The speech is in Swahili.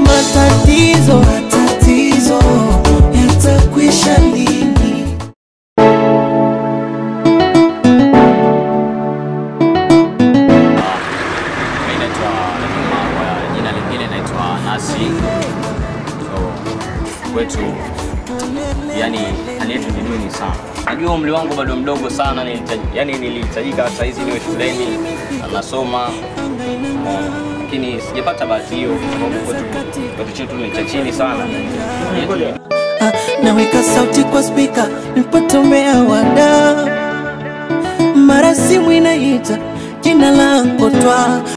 matatizo matatizo yatakwisha lini Mimi naitwa kwa jina lingine naitwa Nasi. So kwetu yani hali yetu ni duni sana. Najua umri wangu bado mdogo sana, nilihitaji- yani nilihitajika saa hizi niwe shuleni na nasoma Umeona? lakini sijapata bahati hiyo kwa sababu kwetu kwetu chetu ni cha chini sana. Hali yetu Ah, naweka sauti kwa spika nipotomea wada mara simu inaita jina langu twa